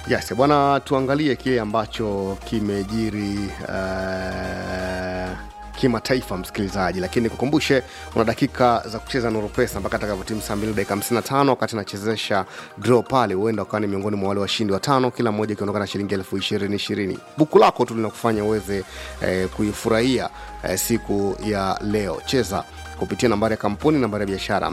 Yes, bwana, tuangalie kile ambacho kimejiri uh, kimataifa msikilizaji, lakini kukumbushe una dakika za kucheza Nuru Pesa mpaka atakavyotimu saa mbili dakika 55 wakati nachezesha draw pale, huenda ukawa ni miongoni mwa wale washindi watano, kila mmoja ikiondoka na shilingi elfu ishirini ishirini. Buku lako tu linakufanya uweze eh, kuifurahia eh, siku ya leo. Cheza kupitia nambari ya kampuni nambari ya biashara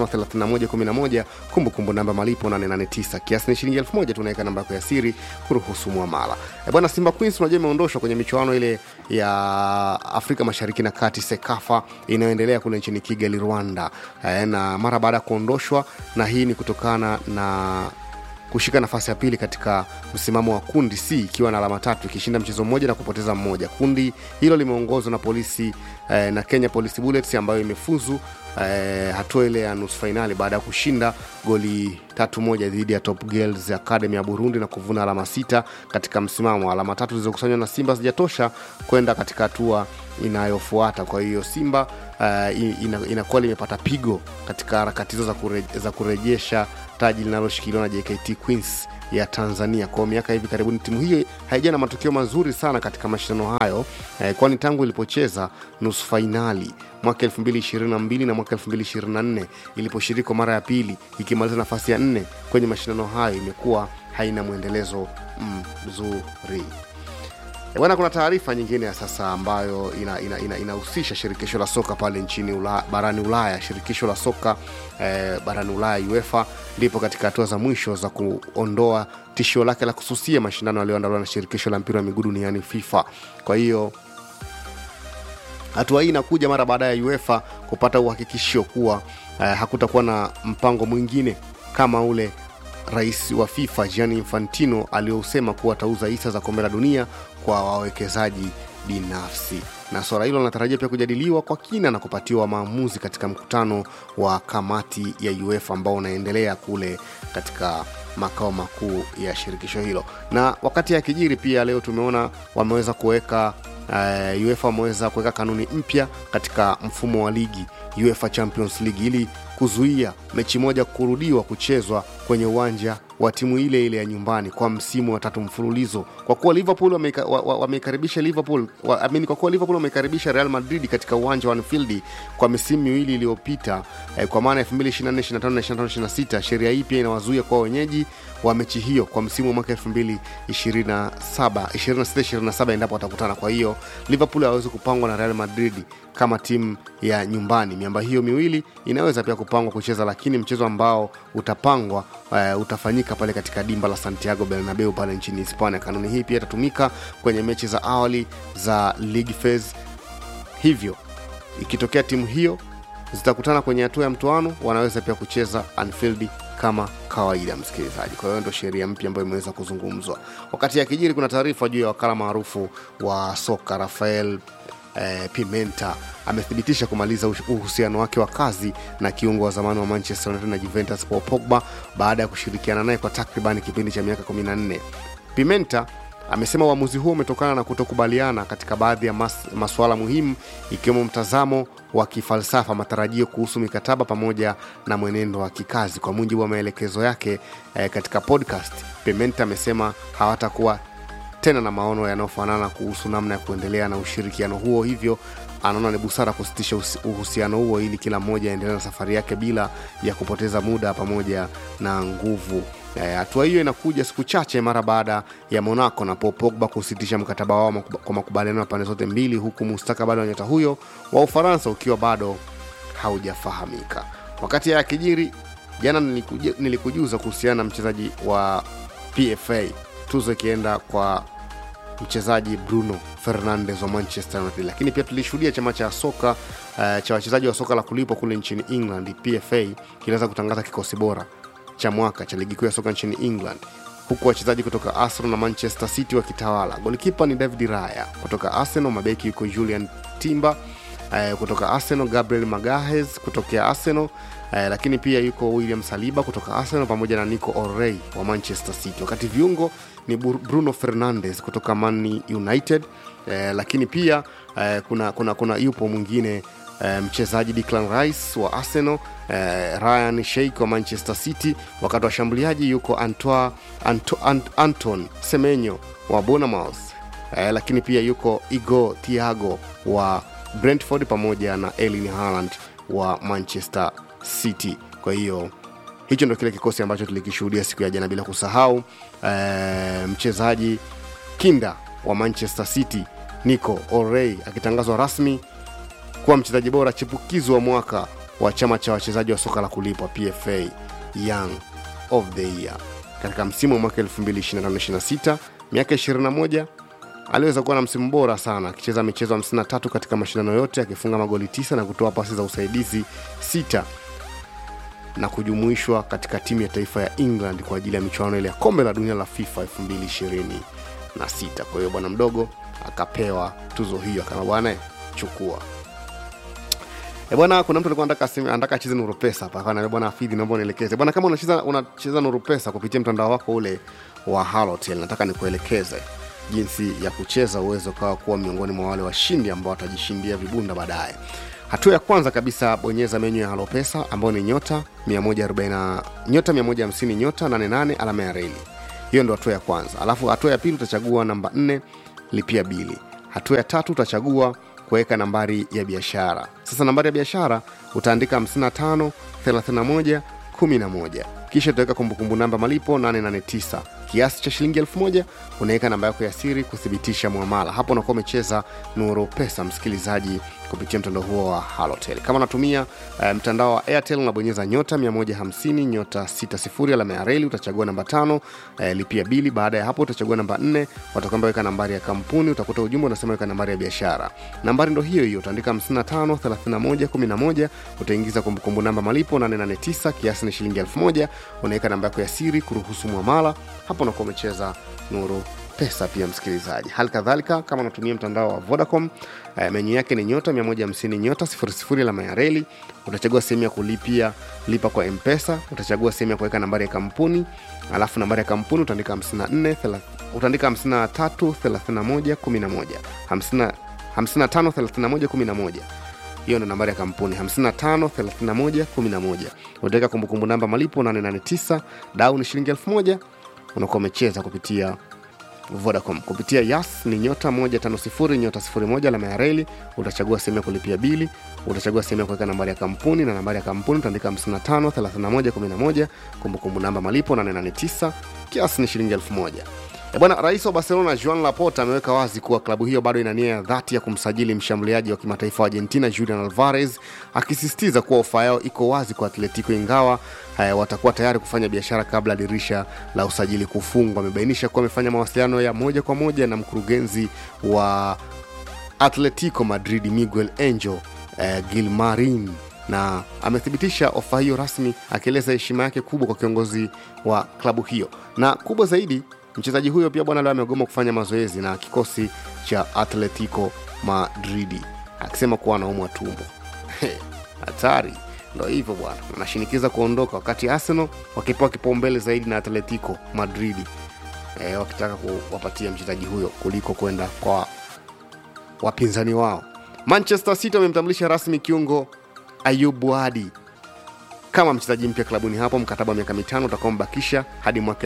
553111 kumbukumbu namba malipo 889 kiasi ni shilingi 1000 tunaweka namba yako ya siri kuruhusu mwamala e bwana simba queens unajua imeondoshwa kwenye michuano ile ya afrika mashariki na kati sekafa inayoendelea kule nchini kigali rwanda e, na mara baada ya kuondoshwa na hii ni kutokana na kushika nafasi ya pili katika msimamo wa kundi c ikiwa na alama tatu ikishinda mchezo mmoja na kupoteza mmoja kundi hilo limeongozwa na polisi eh, na kenya police bullets ambayo imefuzu eh, hatua ile ya nusu fainali baada ya kushinda goli tatu moja dhidi ya top girls academy ya burundi na kuvuna alama sita katika msimamo alama tatu zilizokusanywa na simba zijatosha kwenda katika hatua inayofuata kwa hiyo simba uh, ina, inakuwa limepata pigo katika harakati hizo za, kure, za kurejesha taji linaloshikiliwa na jkt queens ya tanzania kwa miaka hivi karibuni timu hiyo haija na matokeo mazuri sana katika mashindano hayo eh, kwani tangu ilipocheza nusu fainali mwaka 222 na mwaka 224 iliposhiriki kwa mara ya pili ikimaliza nafasi ya nne kwenye mashindano hayo imekuwa haina mwendelezo mzuri E bwana, kuna taarifa nyingine ya sasa ambayo inahusisha ina, ina, ina shirikisho la soka pale nchini ula, barani Ulaya. Shirikisho la soka eh, barani Ulaya UEFA lipo katika hatua za mwisho za kuondoa tishio lake la kususia mashindano yaliyoandaliwa na shirikisho la mpira wa miguu duniani FIFA. Kwa hiyo hatua hii inakuja mara baada ya UEFA kupata uhakikisho kuwa eh, hakutakuwa na mpango mwingine kama ule rais wa FIFA Gianni Infantino aliyousema kuwa atauza hisa za kombe la dunia kwa wawekezaji binafsi na suala hilo linatarajia pia kujadiliwa kwa kina na kupatiwa maamuzi katika mkutano wa kamati ya UEFA ambao unaendelea kule katika makao makuu ya shirikisho hilo na wakati ya kijiri pia leo tumeona wameweza kuweka uh, UEFA wameweza kuweka kanuni mpya katika mfumo wa ligi UEFA Champions League ili kuzuia mechi moja kurudiwa kuchezwa kwenye uwanja wa timu ile ile ya nyumbani kwa msimu wa tatu mfululizo kwa kuwa liverpool wameikaribisha liverpool wa, amini, kwa kuwa liverpool wameikaribisha real madrid katika uwanja wa anfield kwa misimu miwili iliyopita eh, kwa maana 2024 sheria hii pia inawazuia kwa wenyeji wa mechi hiyo kwa msimu wa mwaka 2027 endapo watakutana kwa hiyo liverpool hawezi kupangwa na real madrid kama timu ya nyumbani miamba hiyo miwili inaweza pia kupangwa kucheza lakini mchezo ambao utapangwa uh, utafanyika pale katika dimba la santiago bernabeu pale nchini hispania kanuni hii pia itatumika kwenye mechi za awali za league phase hivyo ikitokea timu hiyo zitakutana kwenye hatua ya mtoano wanaweza pia kucheza anfield kama kawaida msikilizaji kwa hiyo ndo sheria mpya ambayo imeweza kuzungumzwa wakati ya kijiri kuna taarifa juu ya wakala maarufu wa soka rafael eh, pimenta amethibitisha kumaliza uhusiano wake wa kazi na kiungo wa zamani wa manchester united na juventus paul pogba baada ya kushirikiana naye kwa takribani kipindi cha miaka 14 pimenta amesema uamuzi huo umetokana na kutokubaliana katika baadhi ya mas, masuala muhimu ikiwemo mtazamo wa kifalsafa matarajio kuhusu mikataba pamoja na mwenendo wa kikazi kwa mujibu wa maelekezo yake eh, katika podcast pimenta amesema hawatakuwa tena na maono yanayofanana kuhusu namna ya kuendelea na ushirikiano huo hivyo anaona ni busara kusitisha uhusiano huo ili kila mmoja aendelee na safari yake bila ya kupoteza muda pamoja na nguvu hatua hiyo inakuja siku chache mara baada ya monaco na paul pogba kusitisha mkataba wao kwa makubaliano ya pande zote mbili huku mustakabali wa nyota huyo wa ufaransa ukiwa bado haujafahamika wakati ya kijiri jana nilikuja, nilikujuza kuhusiana na mchezaji wa pfa tuzo ikienda kwa mchezaji bruno fernandes wa manchester united lakini pia tulishuhudia chama cha soka uh, cha wachezaji wa soka la kulipwa kule nchini england pfa kiliweza kutangaza kikosi bora cha mwaka cha ligi kuu ya soka nchini england huku wachezaji kutoka arsenal na manchester city wakitawala golikipa ni david raya kutoka arsenal mabeki yuko julian timber uh, kutoka arsenal gabriel magahes kutokea arsenal uh, lakini pia yuko william saliba kutoka arsenal pamoja na nico orey wa manchester city wakati viungo ni bruno fernandes kutoka man united uh, lakini pia uh, kuna, kuna, kuna yupo mwingine eh, mchezaji Declan Rice wa Arsenal eh, Ryan Sheikh wa Manchester City, wakati washambuliaji yuko Antoine, Anto, Ant, Anton Semenyo wa Bournemouth eh, lakini pia yuko Igor Thiago wa Brentford pamoja na Erling Haaland wa Manchester City. Kwa hiyo hicho ndo kile kikosi ambacho tulikishuhudia siku ya jana, bila kusahau eh, mchezaji kinda wa Manchester City Nico Orey akitangazwa rasmi kuwa mchezaji bora chipukizi wa mwaka wa chama cha wachezaji wa soka la kulipwa PFA Young of the Year katika msimu wa mwaka 2025-26 miaka 21 aliweza kuwa na msimu bora sana akicheza michezo 53 katika mashindano yote akifunga magoli 9 na kutoa pasi za usaidizi sita na kujumuishwa katika timu ya taifa ya England kwa ajili ya michuano ile ya kombe la dunia la FIFA 2026. Kwa hiyo bwana mdogo akapewa tuzo hiyo, akama bwana chukua. E bwana, kuna mtu alikuwa anataka aseme- anataka acheze Nuru Pesa hapa, akawa bwana Afidhi, naomba unielekeze bwana, kama unacheza unacheza Nuru Pesa kupitia mtandao wako ule wa Halotel, nataka nikuelekeze jinsi ya kucheza uweze ukawa kuwa miongoni mwa wale washindi ambao watajishindia vibunda baadaye. Hatua ya kwanza kabisa, bonyeza menyu ya Halo Pesa ambayo ni nyota 140 nyota 150 nyota 88 alama ya reli. Hiyo ndo hatua ya kwanza. Alafu hatua ya pili utachagua namba 4 lipia bili. Hatua ya tatu utachagua kuweka nambari ya biashara. Sasa nambari ya biashara utaandika 55 31 11 kisha utaweka kumbukumbu namba malipo 889 kiasi cha shilingi 1000 unaweka namba yako ya siri kuthibitisha mwamala hapo unakuwa umecheza nuru pesa msikilizaji kupitia mtandao huo wa halotel kama unatumia uh, mtandao wa airtel unabonyeza nyota 150 nyota 60 alama ya reli utachagua namba tano uh, lipia bili baada ya hapo utachagua namba 4 watakwamba weka nambari ya kampuni utakuta ujumbe unasema weka nambari ya biashara nambari ndo hiyo hiyo utaandika 55 31 11 utaingiza kumbukumbu namba malipo 889 kiasi ni shilingi 1000 unaweka namba yako ya siri kuruhusu mwamala hapo unakuwa umecheza nuru pesa pia msikilizaji hali kadhalika kama unatumia mtandao wa vodacom eh, menyu yake ni nyota 150 nyota 00 alama ya reli utachagua sehemu ya kulipia lipa kwa mpesa utachagua sehemu ya kuweka nambari ya kampuni alafu nambari ya kampuni utaandika 54 thela- utaandika 53 31 11 50 55 31 11 hiyo ndo nambari ya kampuni 553111 utaweka kumbukumbu namba malipo 889 dau ni shilingi 1000 unakuwa umecheza kupitia vodacom kupitia yas ni nyota 150 nyota 01 alama ya reli utachagua sehemu ya kulipia bili utachagua sehemu ya kuweka nambari ya kampuni na nambari ya kampuni utaandika 55 31 11 kumbukumbu namba malipo 889 kiasi ni shilingi 1000 E bwana, rais wa Barcelona Joan Laporta ameweka wazi kuwa klabu hiyo bado ina nia ya dhati ya kumsajili mshambuliaji wa kimataifa wa Argentina Julian Alvarez, akisisitiza kuwa ofa yao iko wazi kwa Atletico ingawa haya watakuwa tayari kufanya biashara kabla dirisha la usajili kufungwa. Amebainisha kuwa amefanya mawasiliano ya moja kwa moja na mkurugenzi wa Atletico Madrid Miguel Angel eh, Gilmarin na amethibitisha ofa hiyo rasmi akieleza heshima yake kubwa kwa kiongozi wa klabu hiyo na kubwa zaidi mchezaji huyo pia bwana leo amegoma kufanya mazoezi na kikosi cha atletico madridi akisema kuwa anaumwa tumbo hatari ndo hivyo bwana anashinikiza kuondoka wakati arsenal wakipewa kipaumbele zaidi na atletico madridi e, wakitaka kuwapatia mchezaji huyo kuliko kwenda kwa wapinzani wao manchester city wamemtambulisha rasmi kiungo ayubu adi kama mchezaji mpya klabuni hapo mkataba wa miaka mitano utakaombakisha hadi mwaka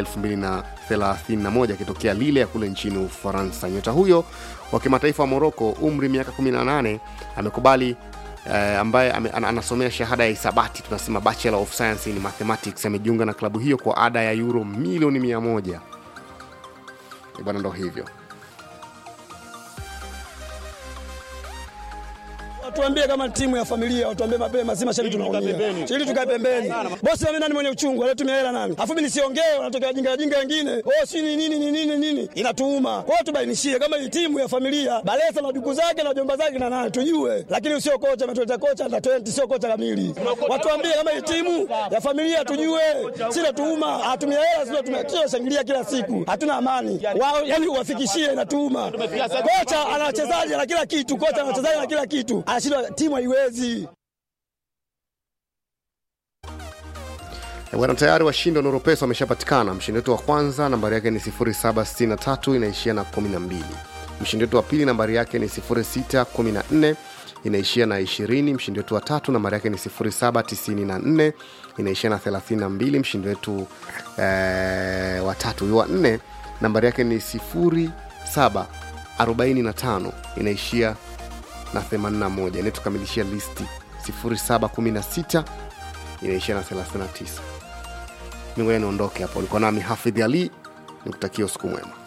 231 akitokea lile ya kule nchini ufaransa nyota huyo wa kimataifa wa moroko umri miaka 18 amekubali eh, ambaye ame, an, anasomea shahada ya hisabati tunasema bachelor of science in mathematics amejiunga na klabu hiyo kwa ada ya euro milioni 100 Eh, bwana ndo hivyo Watuambie kama timu ya familia, watuambie mapema, si mashabiki tunaumia. Ili tukae pembeni. Bosi mimi nani mwenye uchungu, alitumia hela nani? Afu mimi nisiongee, wanatokea wajinga wajinga wengine. Oh, si ni nini ni nini nini? Inatuuma. Kwa hiyo tubainishie kama hii timu ya familia, Balesa na duku zake na jomba zake na nani tujue. Lakini sio kocha ametuleta kocha na 20 sio kocha kamili. Watuambie kama hii timu ya familia tujue. Sina tuuma, atumia hela sio tumia kila shangilia kila siku. Hatuna amani. Wao yani uwafikishie inatuuma. Kocha ana wachezaji na kila kitu, kocha ana wachezaji na kila kitu. Anashindwa timu haiwezi. Eh, bwana tayari washindi wa noropesa wameshapatikana mshindi wetu wa kwanza nambari yake ni 0763 inaishia na 12 mshindi wetu wa pili nambari yake ni 0614 inaishia na 20 mshindi wetu wa tatu nambari yake ni 0794 inaishia na 32 mshindi wetu eh, wa tatu huyo wa nne nambari yake ni 0745 inaishia na 81 inayetukamilishia listi 0716 inaishia na 39 mingoja niondoke hapo ulikuwa nami hafidh ali nikutakia usiku mwema